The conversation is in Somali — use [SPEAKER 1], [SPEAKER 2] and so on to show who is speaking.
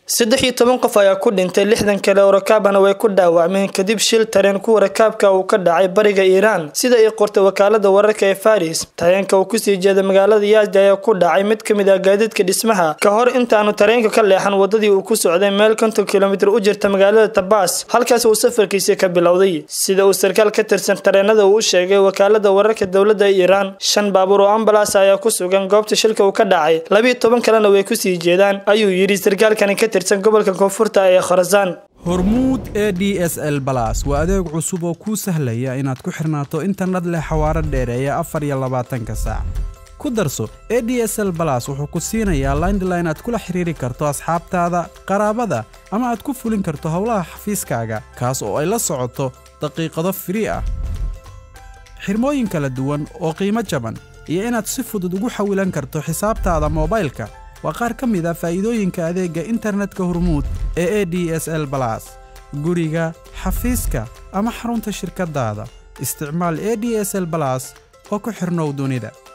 [SPEAKER 1] saddex iyo toban qof ayaa ku dhintay lixdan kale oo rakaabana way ku dhaawacmeen kadib shil tareen kuwa rakaabka uu ka dhacay bariga iiraan sida ay qortay wakaalada wararka ee faris tareenka uu kusii jeeda magaalada yaasda ayaa ku dhacay mid ka mid ah gaadiidka dhismaha ka hor intaanu tareenka ka leexan wadadii uu ku socday meel konton kilomitir u jirta magaalada tabaas halkaas uu safarkiisa ka bilowday sida uu sarkaal ka tirsan tareenada uu u sheegay wakaalada wararka dowladda iiraan shan baabuur oo ambalas ayaa ku sugan goobta shilka uu ka dhacay labiyo toban kalena way kusii jeedaan ayuu yidhi sarkaalkani ka tirsan gobolka koonfurta ee khorasaan
[SPEAKER 2] hormuud e d s l balas waa adeeg cusub oo kuu sahlaya inaad ku xirnaato internet leh xawaaro dheereeya afar iyo labaatanka saac ku darso e d s l balas wuxuu ku siinayaa laindline aad kula xiriiri karto asxaabtaada qaraabada ama aad ku fulin karto howlaha xafiiskaaga kaas oo ay la socoto daqiiqado firii ah xirmooyin kala duwan oo qiimo jaban iyo inaad si fudud ugu xawilan karto xisaabtaada moobaylka waa qaar ka mid a faa'iidooyinka adeegga internetka hormuud ee e d s l balas guriga xafiiska ama xarunta shirkaddaada isticmaal e d s l balas oo ku xidhnow dunida